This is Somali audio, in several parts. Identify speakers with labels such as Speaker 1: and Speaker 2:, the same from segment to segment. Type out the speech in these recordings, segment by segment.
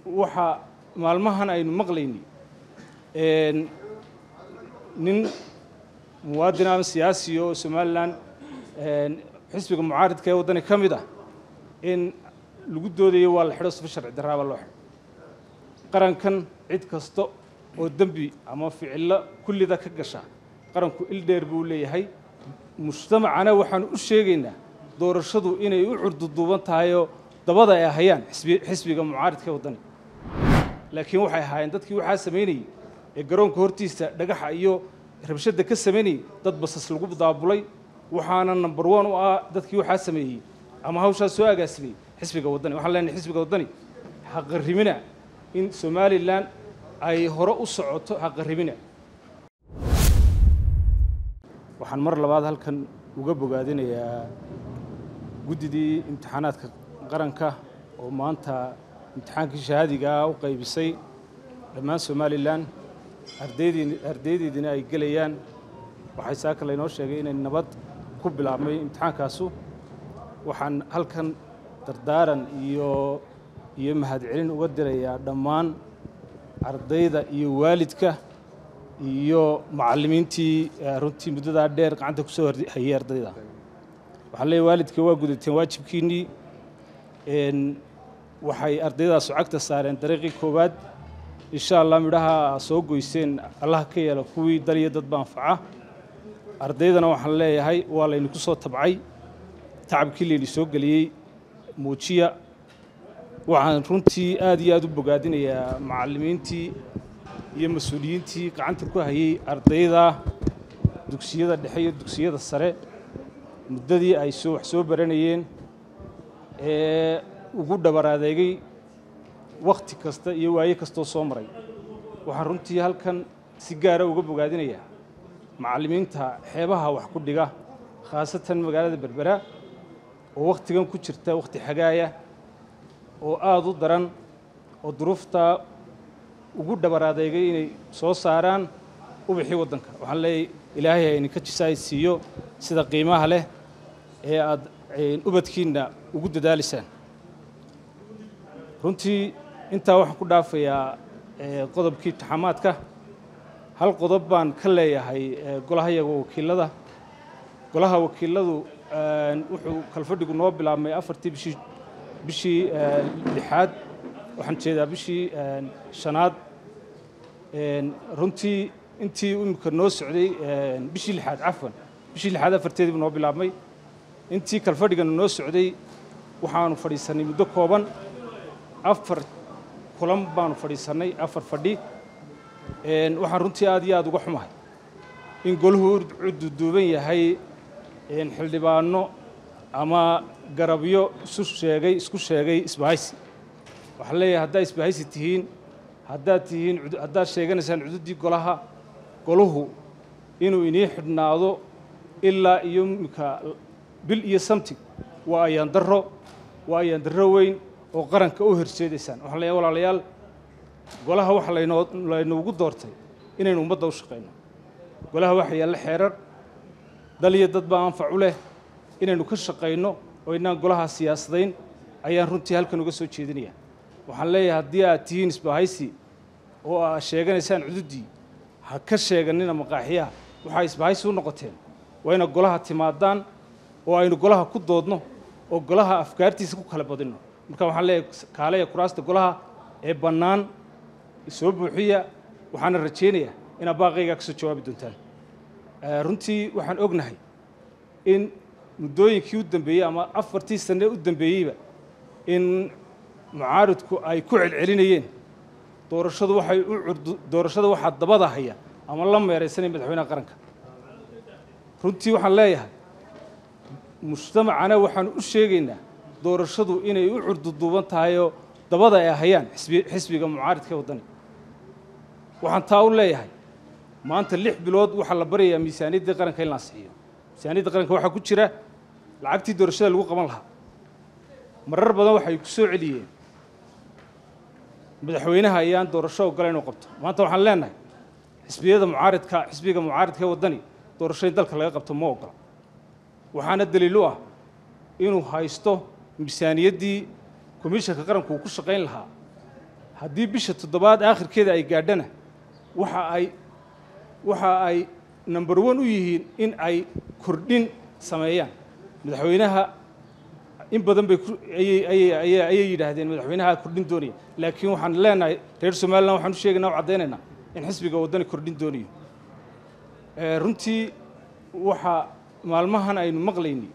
Speaker 1: waxa maalmahan aynu maqlayni nin muwaadin ama siyaasi oo somalilan xisbiga mucaaridka ee waddani ka mid ah in lagu doodayo waa la xidho sifa sharci darraaba loo xidho qarankan cid kasta oo dembi ama ficillo kullida ka gasha qaranku il dheer buu leeyahay mujtamacana waxaanu u sheegaynaa doorashadu inay u curduduuban tahayoo dabada ay hayaan xisbiga mucaaridka ee waddani laakiin waxay ahaayeen dadkii waxaa samaynayey ee garoonka hortiisa dhagaxa iyo rabshadda ka samaynayey dad basas lagu daabulay waxaana number one u ah dadkii waxaa sameeyey ama hawshaas soo agaasimay xisbiga waddani waxaan leenahay xisbiga waddani haqarrimina in somalilan ay hore u socoto haqarrimina waxaan mar labaad halkan uga bogaadinayaa guddidii imtixaanaadka qaranka oo maanta imtixaankii shahaadigaa u qaybisay dhammaan somalilan ardaydii ardaydeediina ay gelayaan waxay saaka laynoo sheegay inay nabad ku bilaabmay imtixaankaasu waxaan halkan dardaaran iyo iyo mahadcelin uga dirayaa dhammaan ardayda iyo waalidka iyo macallimiintii runtii muddadaa dheer gacanta ku soo hayay ardayda waxaan leeyahy waalidka waa gudateen waajibkiinnii waxay ardaydaas cagta saareen dariiqii koowaad insha allah midhaha soo goyseen allaha ka yeela kuwii dal iyo dadba anfaca ardaydana waxaan leeyahay waa laynaku soo tabcay tacabkii layni soo geliyey muujiya waxaan runtii aad iyo aad u bogaadinayaa macallimiintii iyo mas-uuliyiintii gacanta ku hayay ardayda dugsiyada dhexe iyo dugsiyada sare muddadii ay soo wax soo baranayeen ee ugu dhabar adeegay wakhti kasta iyo waaye kastoo soo maray waxaan runtii halkan si gaara uga bogaadinayaa macallimiinta xeebaha wax ku dhiga khaasatan magaalada berbera oo wakhtigan ku jirta wakhti xagaaya oo aada u daran oo duruufta ugu dhabar adeegay inay soo saaraan ubixii waddanka waxaan leeyahy ilaahay ha idinka jisaay siiyo sida qiimaha leh ee aad ubadkiinna ugu dadaalisaan runtii intaa waxaan ku dhaafayaa qodobkii taxamaadka hal qodob baan ka leeyahay golahayaga wakiilada golaha wakiiladu wuxuu kalfadhigu noo bilaabmay afartii bishii bishii lixaad waxaan jeedaa bishii shanaad runtii intii imika noo socday bishii lixaad cafwan bishii lixaad afarteediibu noo bilaabmay intii kalfadhigana noo socday waxaanu fadhiisannay muddo kooban afar kulan baanu fadhiisannay afar fadhi waxaan runtii aad iyo aad uga xumahay in golahu cududuuban yahay xildhibaano ama garabyo isu sheegay isku sheegay isbahaysi waxaan leeyahay haddaad isbahaysi tihiin haddaad tihiin haddaad sheeganaysaan cududdii golaha golahu inuu inii xidhnaado ilaa iyo imika bil iyo samtig waa ayaan darro waa ayaan darro weyn oo qaranka u horseedaysaan waxaan leeyahay walaalayaal golaha waxa laynoo laynoogu doortay inaynu ummadda u shaqayno golaha waxa yaalla xeerar dal iyo dad baa anfac u leh inaynu ka shaqayno oo inaan golaha siyaasadayn ayaan runtii halkan uga soo jeedinaya waxaan leeyahay haddii aad tihiin isbahaysi oo aad sheeganaysaan cududdii ha ka sheeganina maqaaxiyaha waxaa isbahaysi u noqoteen waa ina golaha timaadaan oo aynu golaha ku doodno oo golaha afkaartiisa ku kala badinno marka waxaan leeyahay kaaleya kuraasta golaha ee bannaan soo buuxiya waxaana rajaynayaa inaad baaqaygaa ka soo jawaabi doontaan runtii waxaan ognahay in muddooyinkii u dambeeyey ama afartii sanne u dambeeyeyba in mucaaridku ay ku celcelinayeen doorashadu waxay u curdu doorashada waxaa dabada haya ama la meeraysanaya madaxweynaha qaranka runtii waxaan leeyahay mujtamacana waxaanu u sheegaynaa doorashadu inay u curduduuban tahayoo dabada ay hayaan xisbiga mucaaridka ee waddani waxaan taa u leeyahay maanta lix bilood waxaa la baryayaa miisaaniyaddii qaranka in la ansixiyo miisaaniyadda qaranka waxaa ku jira lacagtii doorashada lagu qaban lahaa marar badan waxay ku soo celiyeen madaxweynaha ayaan doorasho ogola inuu qabto maanta waxaan leenahay xisbiyada mucaaridka xisbiga mucaaridka ee waddani doorasho in dalka laga qabto ma ogola waxaana daliil u ah inuu haysto miisaaniyaddii komishanka qaranku uu ku shaqayn lahaa haddii bisha toddobaad aakhirkeeda ay gaadhana waxa ay waxa ay number one u yihiin in ay kordhin sameeyaan madaxweynaha in badan bay ayay ayay ayay ayay yidhaahdeen madaxweynaha kordhin doonaya laakiin waxaan leenahay reer somaliland waxaan u sheegaynaa o caddaynaynaa in xisbiga waddani kordhin doonayo runtii waxaa maalmahan aynu maqlaynay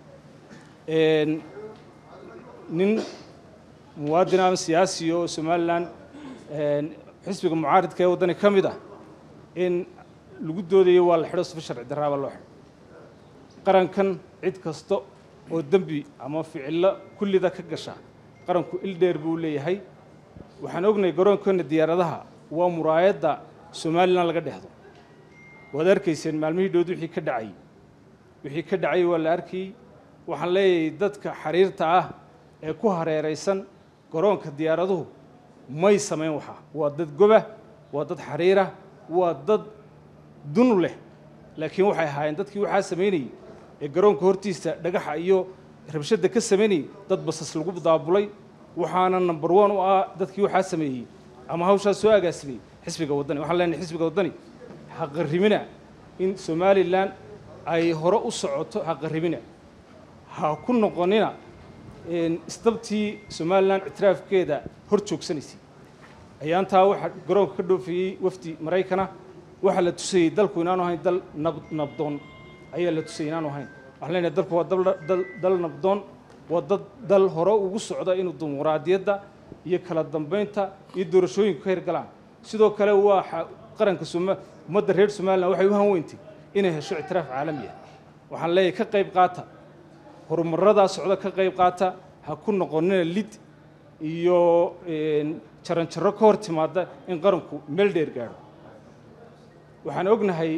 Speaker 1: nin muwaadin ama siyaasi oo somalilan xisbiga mucaaridka ee waddani ka mid ah in lagu doodayo waa la xidho sifa sharci darraaba loo xidho qarankan cid kasta oo dembi ama ficillo kullida ka gasha qaranku il dheer buu leeyahay waxaan ognahay garoonkeena diyaaradaha waa muraayadda somalilan laga dhexdo waad arkayseen maalmihii dhood wixii ka dhacayy wixii ka dhacay waa la arkayey waxaan leeyahay dadka xiriirta ah ee ku hareeraysan garoonka diyaaraduhu may samayn waxaa waa dad goba waa dad xariira waa dad dunu leh laakiin waxay ahaayeen dadkii waxaa samaynayey ee garoonka hortiisa dhagaxa iyo rabshadda ka samaynayey dad basas lagu daabulay waxaana number one u ah dadkii waxaa sameeyey ama hawshaas soo agaasimay xisbiga waddani waxaan leenahay xisbiga waddani haqarrimina in somalilan ay hore u socoto haqarrimina ha ku noqonina istabtii somalilan ictiraafkeeda hor joogsanaysay ayaantaa waxaa garoonka ka dhoofiyey wafdi maraykana waxaa la tusayey dalku inaanu ahayn dal nab nabdoon ayaa la tusayey inaanu ahayn waxaan leenahay dalku waa dal dal nabdoon waa dad dal hore ugu socda inuu dimuqraadiyadda iyo kala dambaynta iyo doorashooyinku ka hirgalaan sidoo kale waa qaranka ummadda reer somalilan waxay u hanweyntay inay hesho ictiraaf caalamiya waxaan leeyahay ka qayb qaata horumarradaa socda ka qayb qaata ha ku noqonina lid iyo jaranjarro ka hor timaada in qaranku meel dheer gaadho waxaan ognahay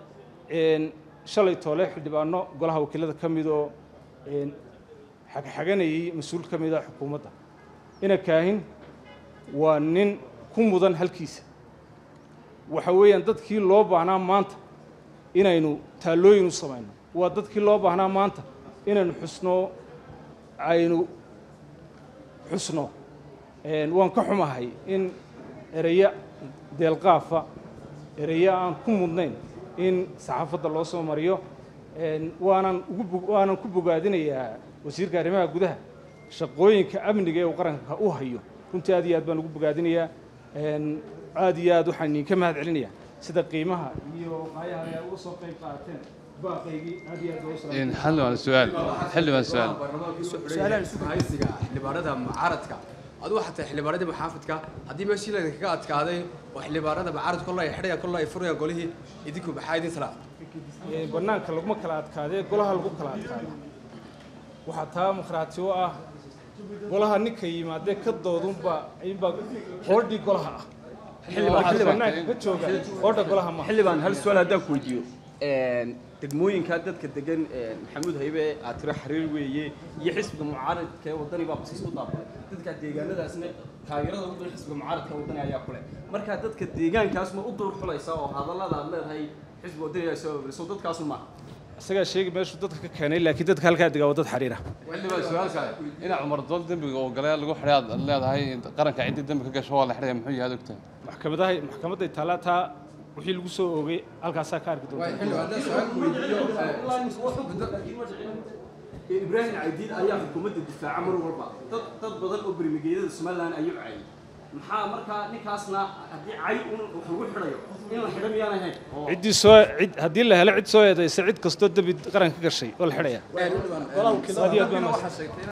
Speaker 1: shalay toole xildhibaano golaha wakiilada ka mid oo xagxaganayay mas-uul ka mida xukuumadda ina kaahin waa nin ku mudan halkiisa waxa weeyaan dadkii loo baahnaa maanta inaynu taallooyin u samayno waa dadkii loo baahnaa maanta inaynu xusno aynu xusno waan ka xumahay in ereya deelqaafa ereya aan ku mudnayn in saxaafadda loo soo mariyo waanan ugu waanan ku bogaadinayaa wasiirka arrimaha gudaha shaqooyinka amniga ee uu qaranka u hayo runtii aad iyo aad baan ugu bogaadinayaa aad iyo aad waxaan idinka mahad celinayaa sida qiimaha iyo qaayaha ay uga soo qayb qaateen baaqaygii aad iyo aad ugu salaam
Speaker 2: xildhibaan su-aal xildhibaan su-aal
Speaker 3: su-aalahan isugu haysiga xildhibaanada mucaaradka adigu xataa xildhibaanadii maxaafidka haddii meeshii laydinkaga adkaaday oo xildhibaanada mucaaradka kolla ay xidhayaan kolla ay furayaan golihii idinku maxaa idin talaa
Speaker 1: bannaanka laguma kala adkaadee golaha lagu kala adkaada waxaa taa markhaati u ah golaha ninka yimaadee ka doodunba inbaa hoodhii golaha ah
Speaker 4: Xildhibaan-
Speaker 1: bannaanka ka jooga hoodha golaha ma
Speaker 4: xildhibaan hal su-aal haddaan ku weydiiyo degmooyinka dadka degan maxamuud haybe aad tiro xiriir weeye iyo xisbiga mucaaradka ee wadani baa basiis u daabulay dadka deegaanadaasna taageerada ugu badan xisbiga mucaaradka ee wadani ayaa kule marka dadka deegaankaas ma u dul xulaysa oo hadallada aad leedahay xisbiga wadani ayaa soo so dadkaasu maaha
Speaker 1: isagaa sheegi meeshuu dadka ka keenay laakiin dadka halkaa degaa waa dad xariira
Speaker 2: xildhibaan su-aal kale ina cumar dool dembiga oo galay lagu xidhay aad leedahay qaranka ciddii dembi ka gasho waa la xidhaya muxuu yahay aad ogtahay
Speaker 1: maxkamadaha maxkamadday taallaa taa wixii lagu soo oogay halkaasaa ka arki doonta
Speaker 4: ibraahim caydiid ayaa xukuumadda difaaca mar walba dad dad badan oo bermigeeyada somaliland ayuu cayay maxaa markaa ninkaasna haddii cay un wax lagu xidhayo in la xidho miyaan ahayn oo
Speaker 1: ciddii soo cid haddii la helo cid soo eedaysa cid kastoo dembi qaran ka gashay oo la xidhaya
Speaker 3: golaha wakiilada
Speaker 1: Aad iyo aad baan
Speaker 3: waxaa sheegtay